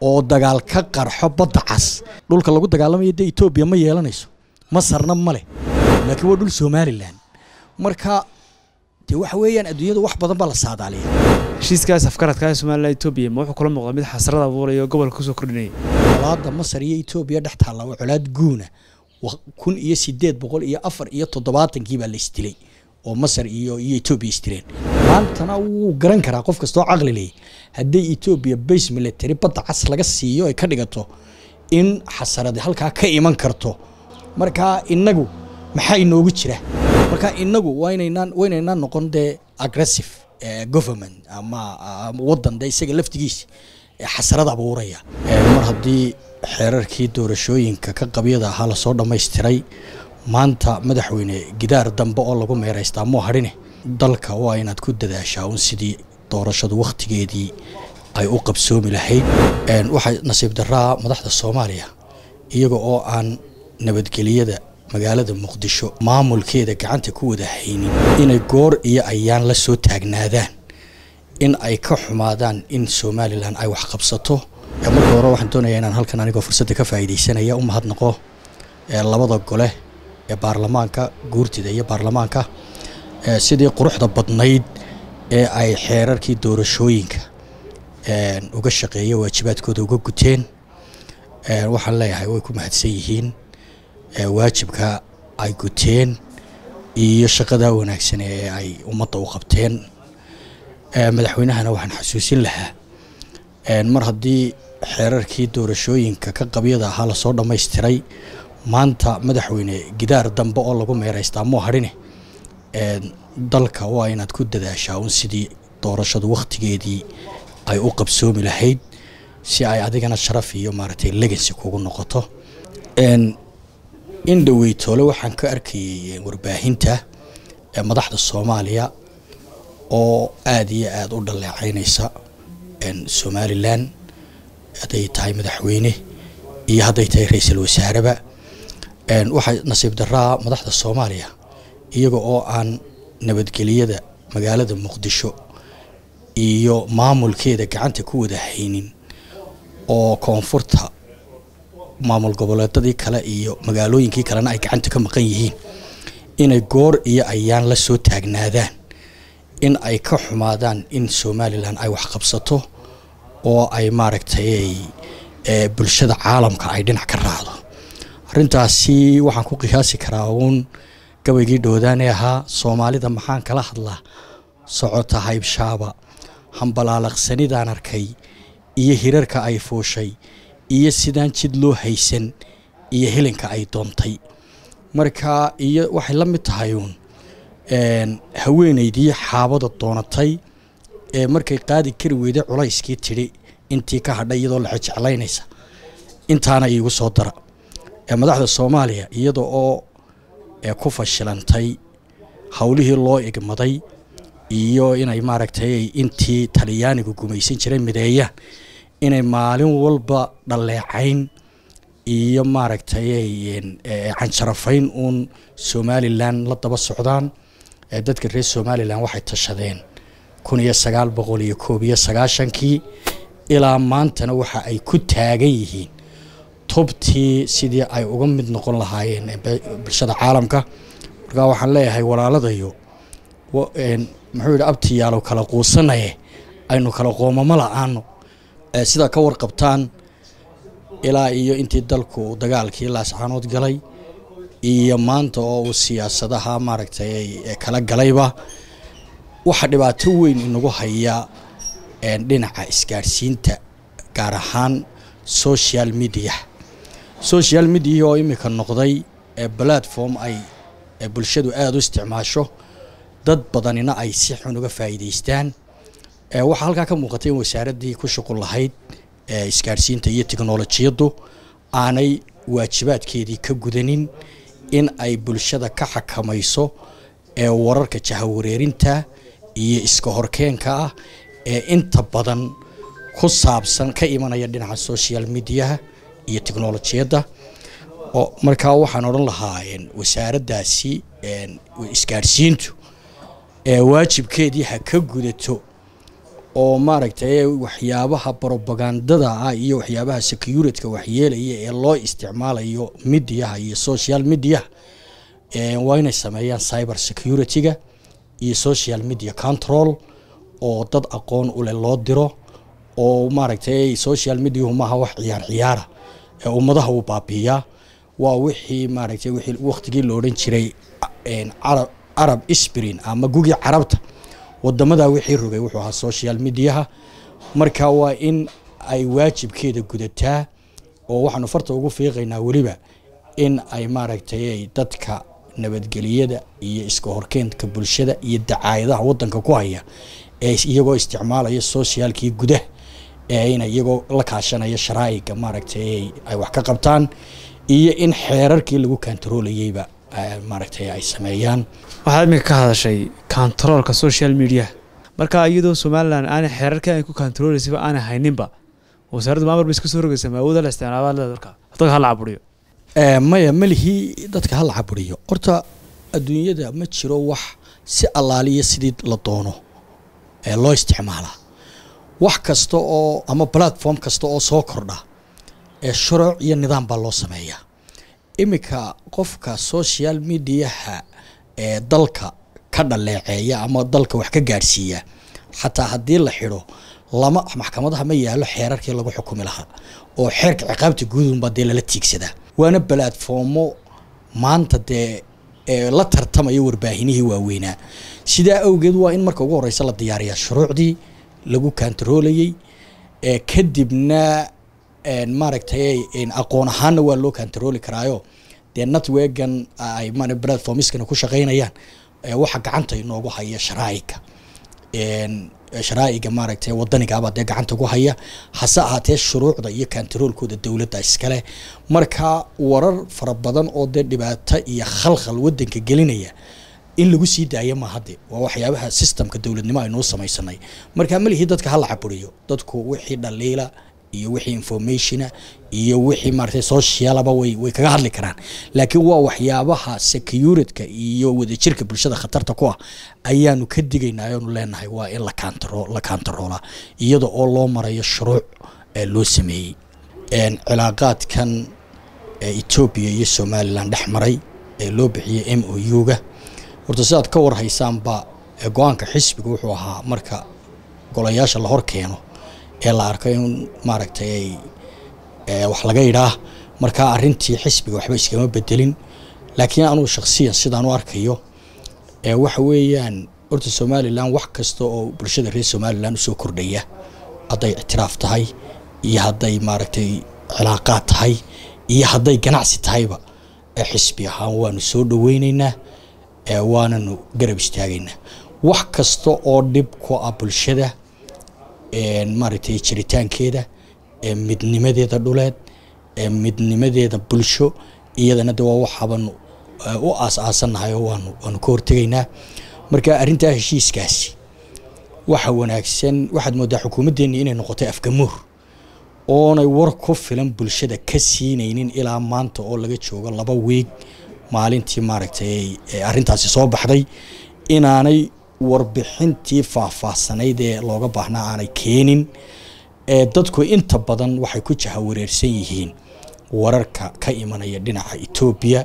oo dagaal ka qarxo badda cas dhulka lagu dagaalamayo dee etoobiya ma yeelanayso masarna ma leh laakiin waa dhul somalilan marka dee waxa weeyaan adduunyada wax badan baa la saadaaliya heshiiskaas afkaradka ee somalilan etoobiya ma wuxuu kula muuqda mid xasrad abuuraya oo gobolka kusoo kordhinaya colaadda masar iyo etoobiya dhex taalla waa colaad guuna kun iyo sideed boqol iyo afar iyo toddobaatankii baa la isdilay oo masar iyo iyo etoobiya isdileen maantana wuu garan karaa qof kastoo caqli leh hadday etoobiya base military badda cas laga siiyo ay ka dhigato in xasaradi halkaa ka iman karto marka inagu maxaa inoogu jira marka inagu waa inaynaan waa inaynaan noqon dee aggressive government ama wadan dee isaga laftigiisa xasarad abuuraya mar haddii xeerarkii doorashooyinka ka qabyada ahaa lasoo dhammaystiray maanta madaxweyne gidaar dambe oo lagu meeraystaa moo hadhine dalka waa inaad ku dadaashaa un sidii doorashadu wakhtigeedii ay u qabsoomi lahayd waxaa nasiib daraa madaxda soomaaliya iyaga oo aan nabadgeliyada magaalada muqdisho maamulkeeda gacanta ku wada haynin inay goor iyo ayaan la soo taagnaadaan in ay ka xumaadaan in somalilan ay wax qabsato marka hore waxaan doonayaa inaan halkan anigoo fursadda ka faa'iidaysanaya u mahadnaqo labada gole ee baarlamaanka guurtida iyo baarlamaanka sidii quruxda badnayd ee ay xeerarkii doorashooyinka uga shaqeeya waajibaadkooda uga guteen waxaan leeyahay way ku mahadsan yihiin waajibka ay guteen iyo shaqada wanaagsan ee ay ummadda u qabteen madaxweynahana waxaan xasuusin lahaa mar haddii xeerarkii doorashooyinka ka qabyada ahaa lasoo dhammaystiray maanta madaxweyne gidaar dambe oo lagu meeraystaa moo hadhine dalka waa inaad ku dadaashaa un sidii doorashadu wakhtigeedii ay u qabsoomi lahayd si ay adigana sharaf iyo maaragtay legacy kugu noqoto in dhoweytoole waxaan ka arkayay warbaahinta madaxda soomaaliya oo aada iyo aada u dhaleecaynaysa somalilan hadday tahay madaxweyne iyo hadday tahay ra-iisul wasaareba waxaa nasiib daraa madaxda soomaaliya iyaga oo aan nabadgeliyada magaalada muqdisho iyo maamulkeeda gacanta ku wada haynin oo koonfurta maamul goboleedadii kale iyo magaalooyinkii kalena ay gacanta ka maqan yihiin inay goor iyo ayaan la soo taagnaadaan in ay ka xumaadaan in somalilan ay wax qabsato oo ay maaragtay bulshada caalamka ay dhinac ka raacdo arrintaasi waxaan ku qiyaasi karaa uun gabaygii dhowdaanee ahaa soomaalida maxaan kala hadlaa socota haybshaaba hambalaalaqsanidaan arkay iyo hirarka ay fuushay iyo sidaan jid loo haysan iyo helinka ay doontay marka iyo waxay la mid tahay uun haweenaydii xaabada doonatay ee markay qaadi kari weyday culayskii tidhi intii ka hadhay iyadoo la xejeclaynaysa intaana iigu soo dara madaxda soomaaliya iyada oo ku fashilantay howlihii loo igmaday iyo inay maaragtay intii talyaanigu gumaysan jiray mideeyaan inay maalin walba dhaleecayn iyo maaragtay canjarafayn uun somalilan la daba socdaan dadka reer somalilan waxay tashadeen kun iyo sagaal boqol iyo koob iyo sagaashankii ilaa maantana waxa ay ku taagan yihiin tubtii sidii ay uga mid noqon lahaayeen bulshada caalamka markaa waxaan leeyahay walaaladayo muxuu yidhi abtiyaalow kala quusanaye aynu kala qoomamo la-aano sidaa ka warqabtaan ilaa iyo intii dalku dagaalkii laascaanood galay iyo maanta oo uu siyaasadaha maaragtay kala galayba waxaa dhibaato weyn inagu haya dhinaca isgaadhsiinta gaar ahaan social media social media oo imika noqday platform ay bulshadu aada u isticmaasho dad badanina ay si xun uga faa'iidaystaan waxaa halkaa ka muuqatay in wasaaraddii ku shuqul lahayd isgaadhsiinta iyo tiknolojiyaddu aanay waajibaadkeedii ka gudanin in ay bulshada ka xakamayso ee wararka jahawareerinta iyo iska horkeenka ah ee inta badan ku saabsan ka imanaya dhinaca social mediaha iyo tiknolojiyadda oo markaa waxaan odhan lahaa wasaaraddaasi isgaadhsiintu waajibkeedii ha ka gudato oo maaragtay waxyaabaha brobagandada ah iyo waxyaabaha securityka waxyeelaya ee loo isticmaalayo midiyaha iyo social mediaha waa inay sameeyaan cyber security-ga iyo social media control oo dad aqoon u leh loo diro oo maaragtay social mediahu maaha wax ciyaar ciyaara ee ummadaha uu baabiiyaa waa wixii maaragtay wixii waqtigii la odhan jiray carab arab sprin ama gugii carabta wadamadaa wixii rogay wuxuu ahaa social mediaha marka waa in ay waajibkeeda gudataa oo waxaanu farta ugu fiiqaynaa weliba in ay maaragtay dadka nabadgeliyada iyo iska horkeenka bulshada iyo dacaayadaha wadanka ku haya ee iyagoo isticmaalaya socialkii gudaha ee ina iyagoo la kaashanaya sharaa'iga maaragtay ay wax ka qabtaan iyo in xeerarkii lagu kantarolayeyba maaragtay ay sameeyaan waxaad iminka ka hadashay kontaroolka social media marka iyadoo somalilan aanay xeerarkii ay ku kontaroolaysaba aanay hayninba wasaaradda maamar ba iska soo rogaysa ma awooda la isticmaala dadka dadka hala caburiyo maya malihii dadka hala caburiyo horta adduunyada ma jiro wax si allaaliya sidii la doono ee loo isticmaalaa wax kasta oo ama platform kasta oo soo kordha ee shuruuc iyo nidaam baa loo sameeyaa iminka qofka social mediaha ee dalka ka dhaleeceeya ama dalka wax ka gaadhsiiya xataa haddii la xidho lama maxkamadaha ma yaalo xeerarkii lagu xukumi lahaa oo xeerka ciqaabta guudunbaa dee lala tiigsadaa waana balatformo maanta dee la tartamaya warbaahinihii waaweynaa sidaa awgeed waa in marka ugu horeysa la diyaariyaa shuruucdii lagu kantaroolayey kadibna maaragtay aqoon ahaanna waa loo kantarooli karaayo dee networkan ay platformskana ku shaqeynayaan waxa gacanta inoogu haya sharaa'iga sharaa'iga maaragtay wadanigaabaa dee gacanta ku haya hase ahaatee shuruucda iyo kantaroolkooda dowladda iskale marka warar fara badan oo dee dhibaato iyo khalkhal wadanka gelinaya in lagu sii daaya ma hadde waa waxyaabaha systemka dowladnimo aynuu samaysanay marka malihii dadka hala caburiyo dadku wixii dhaliila iyo wixii informationa iyo wixii maaragtay socialaba way way kaga hadli karaan laakiin waa waxyaabaha securityka iyo wadajirka bulshada khatarta ku ah ayaanu ka digaynaa ayaanu leenahay waa in la kantaro la kantaroolaa iyada oo loo marayo shuruuc ee loo sameeyey cilaaqaadkan etoobiya iyo somalilan dhex maray ee loo bixiyey m o u-ga horta sidaad ka warhaysaanba go-aanka xisbiga wuxuu ahaa marka golayaasha la hor keeno ee la arko in maaragtay wax laga yidhaah markaa arintii xisbiga waxba iskama bedelin laakiin anugu shaksiyan sidaan u arkayo waxa weeyaan horta somalilan wax kasta oo bulshada reer somalilan usoo kordhaya hadday ictiraaf tahay iyo hadday maaragtay cilaaqaad tahay iyo hadday ganacsi tahayba xisbi ahaan waanu soo dhaweyneynaa waananu garab istaagaynaa wax kasta oo dhib ku ah bulshada maaragtay jiritaankeeda midnimadeeda dhuleed midnimadeeda bulsho iyadana de waa waxaabanu u aas-aasannahay oo waanu waanu ka hortegaynaa marka arrintaa heshiiskaasi waxa wanaagsan waxaad moodaa xukuumaddeenni inay noqotay afgamuur oonay war ku filan bulshada ka siinaynin ilaa maanta oo laga joogo laba wiig maalintii maaragtay arrintaasi soo baxday inaanay warbixintii faahfaahsanayd ee looga baahnaa aanay keenin dadku inta badan waxay ku jahawareersan yihiin wararka ka imanaya dhinaca etoobiya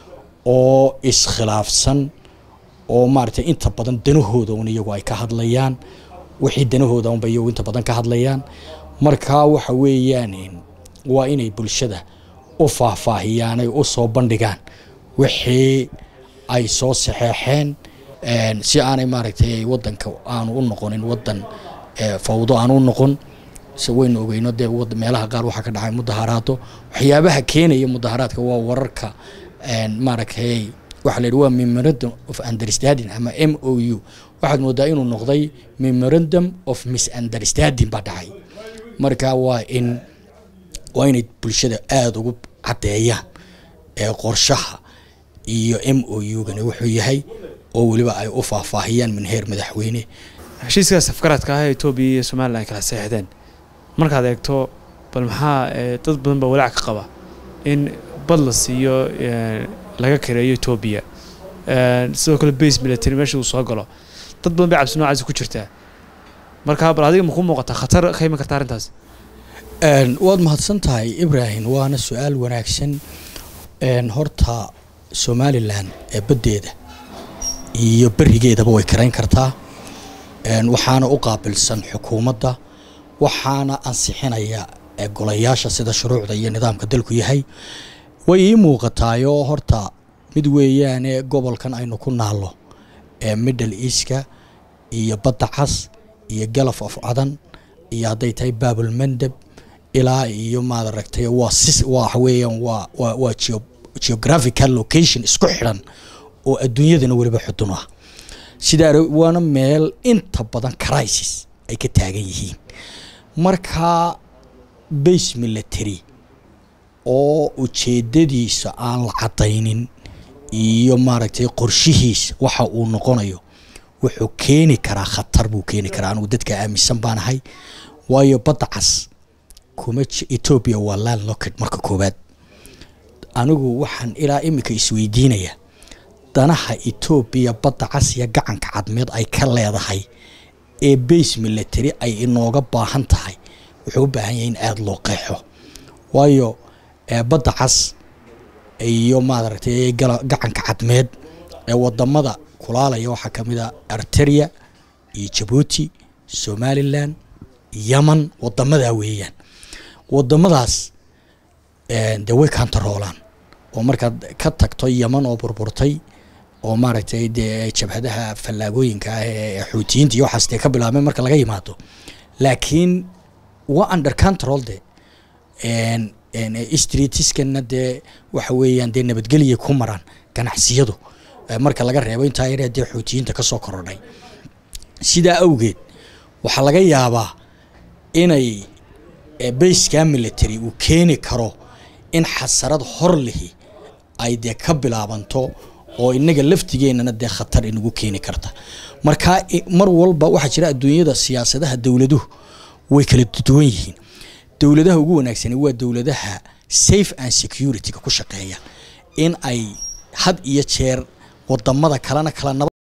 oo iskhilaafsan oo maaragtay inta badan danahooda un iyagu ay ka hadlayaan wixii danahooda unba iyagu inta badan ka hadlayaan marka waxa weeyaan waa inay bulshada u faahfaahiyaan ay u soo bandhigaan wixii ay soo saxeexeen si aanay maaragtay wadanka aanu u noqonin wadan fawdo aanu u noqon se waynu ogeyno dee meelaha qaar waxaa ka dhacay mudaharaado waxyaabaha keenaya mudaharaadka waa wararka maaragtay waxa la yidhi waa memorandum of understanding ama m o u waxaad moodaa inuu noqday memorandum of misunderstanding baa dhacay marka waa in waa inay bulshada aada ugu caddeeyaan ee qorshaha iyo m o u-gani wuxuu yahay oo weliba ay u faahfaahiyaan minheer madaxweyne heshiiskaas afgaraadka ah ee etoobiya iyo somalilan ay kala seexdeen markaad eegto bal maxaa dad badan baa walaac ka qaba in bad la siiyo laga kareeyo etoobiya sidoo kale base military meesha uu soo galo dad badan bay cabsi noocaasi ku jirtaa marka bal adiga maku muuqataa khatar ka iman karta arrintaas waad mahadsan tahay ibrahim waana su-aal wanaagsan horta somalilan ee baddeeda iyo berigeedaba way karayn kartaa waxaana u qaabilsan xukuumadda waxaana ansixinaya golayaasha sida shuruucda iyo nidaamka dalku yahay way ii muuqataayoo horta mid weeyaane gobolkan aynu ku naallo ee middle easka iyo badda cas iyo galaf of cadan iyo hadday tahay baabul mandeb ilaa iyo maad aragtay waa si waxa weeyaan waa waa waa geo geographical location isku xidhan oo adduunyadana weliba xudun ah sidaa waana meel inta badan crisis ay ka taagan yihiin markaa base military oo ujeedadiisa aan la cadaynin iyo maaragtay qorshihiisa waxa uu noqonayo wuxuu keeni karaa khatar buu keeni karaa anugu dadka aaminsan baan ahay waayo badda cas kuma etoobiya waa land locket marka koowaad anigu waxaan ilaa iminka isweydiinayaa danaha etoobiya badda cas iyo gacanka cadmeed ay ka leedahay ee base military ay inooga baahan tahay wuxuu u baahan yahay in aada loo qeexo waayo badda cas iyo maadaragtay gacanka cadmeed ee wadamada kulaalaya waxaa ka mid a arteria iyo jabuuti somalilan yeman wadamadaa weeyaan wadamadaas dee way kantaroolaan oo markaad ka tagto yeman oo burburtay oo maaragtay dee jabhadaha fallaagooyinka ah ee xuutiyiinta iyo waxaas dee ka bilaabmay marka laga yimaado laakiin waa under control de streetiskana dee waxa weeyaan dee nabadgeliyay ku maraan ganacsiyadu marka laga reebo intaa yaree dee xuutiyiinta ka soo korodhay sidaa awgeed waxaa laga yaabaa inay bayskaa military uu keeni karo in xasarad hor lihi ay dee ka bilaabanto oo inaga laftigeennana dee khatar inagu keeni karta marka mar walba waxaa jira adduunyada siyaasadaha dowladuhu way kala duwan yihiin dowladaha ugu wanaagsani waa dowladaha safe and security-ga ku shaqeeya in ay had iyo jeer wadamada kalena kala nabad